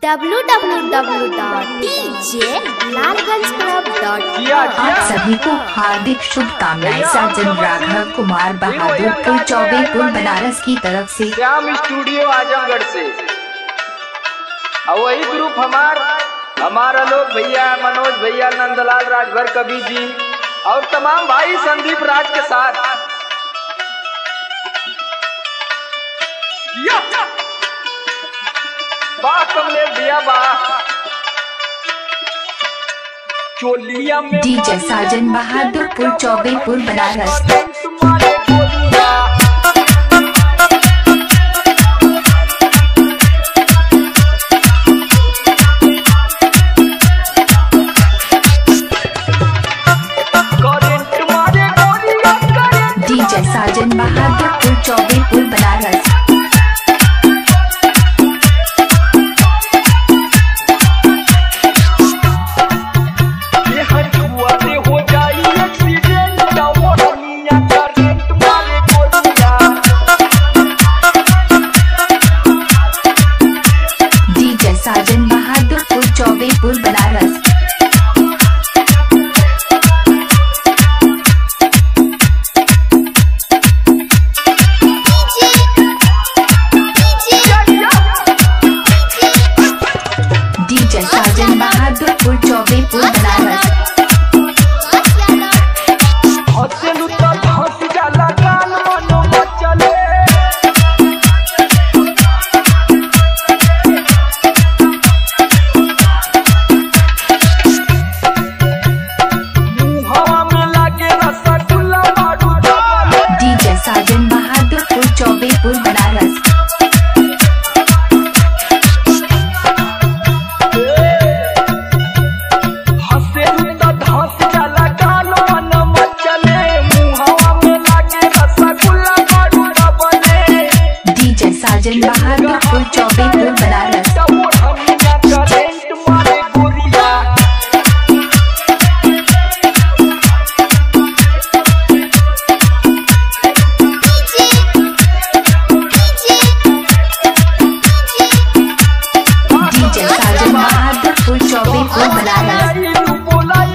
www.djlalganjclub.com आप सभी को हार्दिक शुभकामनाएं साजन राघव कुमार बहादुरपुर चौबेपुर बनारस की तरफ से श्याम स्टूडियो आजमगढ़ से और वही ग्रुप हमार हमारा लोग भैया मनोज भैया नंदलाल राजभर कवि जी और तमाम भाई संदीप राज के साथ या! वाह कमलेश भैया वाह चोलिया में डीजे साजन बहादुरपुर चौबेपुर बनारस तुम्हारे गोलियां करंट मारे गोलियां करंट डीजे साजन बहादुरपुर चौबेपुर बनारस ये हटुआ से हो जाई एक्सीडेंट ना वो दुनिया करंट मारे गोलियां डीजे साजन बहादुरपुर चौबेपुर बनारस डीजे साजन बहादुरपुर चौबेपुर बनारस हसेलु तो हंस जाला गान मनो मचले मुहवा में लागे रसगुल्ला मारू दबले डीजे साजन बहादुरपुर चौबेपुर बनारस हसेलु तो हंस जाला गान मनो मचले मुहवा में लागे रसगुल्ला मारू दबले डीजे साजन बहादुरपुर चौबेपुर बनारस करंट मारे गोलियां DJ Sajan Bahadurpur Chaubepur Banaras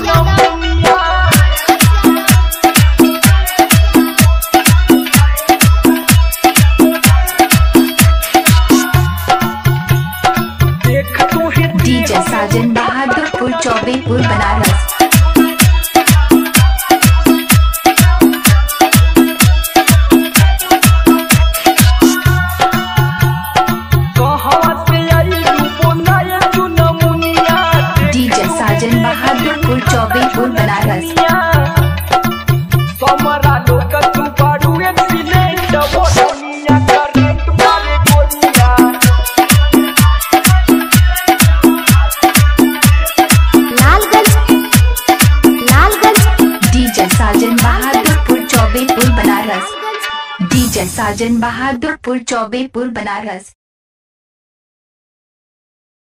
DJ Sajan Bahadurpur Chaubepur Banaras DJ Sajan Bahadurpur Chaubepur Banaras समरा लोक तू बाड़ू एक्सीलेंट वो दुनिया करंट मारे गोलियां डीजे साजन बहादुरपुर चौबेपुर बनारस डीजे साजन बहादुरपुर चौबेपुर बनारस